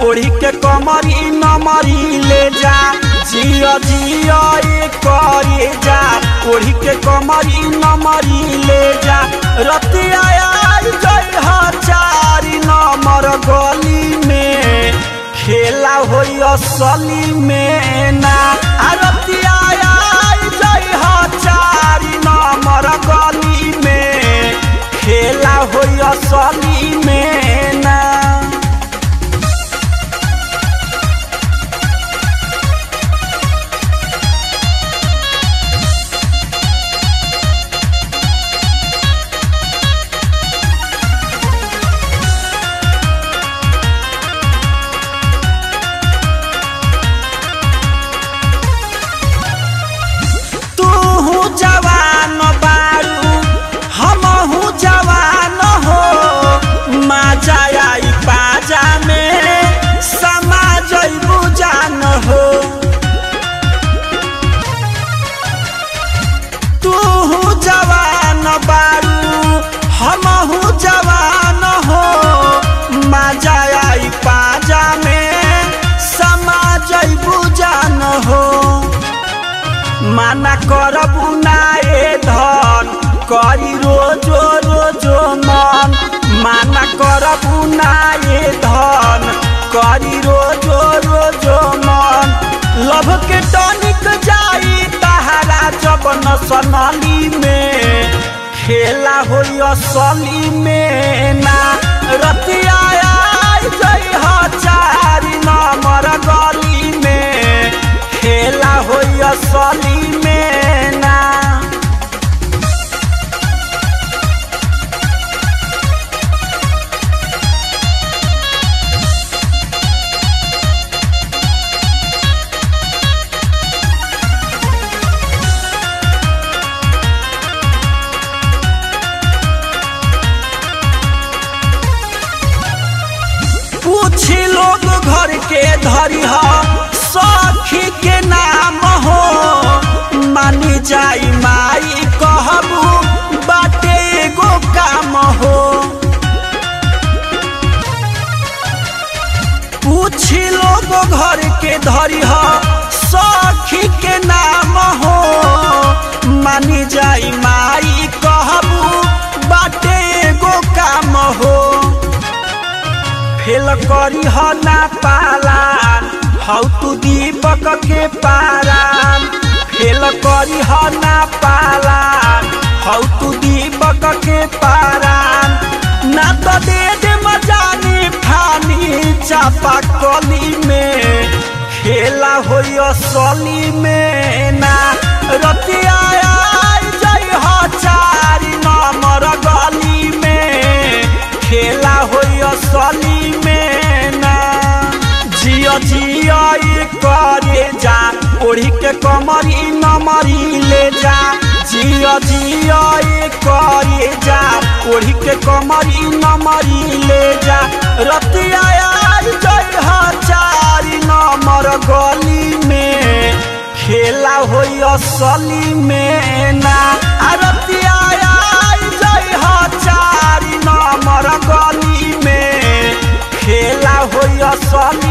ओढ़ी के कमरी नमरी ले जा जिया जिया ये करे जा ओढ़ी के कमरी नमरी ले जा रतिया आई जई चारी नंबर गली में खेला होई असली में ना आ रतिया आई जई चारी नंबर गली में खेला होई असली में ना तू जवान बारू हमहू जवान हो माजा आई बाजा में समा जइबू जान हो तू जवान बारू हमहू जवान हो माजा आई बाजा में समा जइबू जान हो माना करबू ना ए धन करी रोजो रोजो मन माना करबू ना ए धन करी रोजो रोजो मन लभ के टनिक जाई तहारा जब नसनली में खेला होई असली में ना रतिया आई जई चारी नंबर गली में खेला होई असली में ना पूछी लोग घर के धरी हो सखी के नाम हो मानी जाई माई कहबू बाटे एगो काम हो पूछी लोग घर के धरी हो सखी के नाम हो मानी जाई माई कहबू बाटे एगो काम हो फेल करी ह ना पालान हौ तू दीपक के पारान फेल करी ह ना पालान हौ तू दीपक के पारान ना तो दे दे मजानी फानी चापा कली में खेला होई असली में ना रतिया आई जई ह चारी नंबर गली में खेला होई असली में ना जिया जिया ये करे जा ओढ़ी के कमरी नमरी ले जा जिया जिया ये करे जा ओढ़ी के कमरी नमरी ले जा रतिया आई जई चारी नंबर गली में खेला होई असली में ना आ रतिया आई जई चारी नंबर गली में खेला होई असली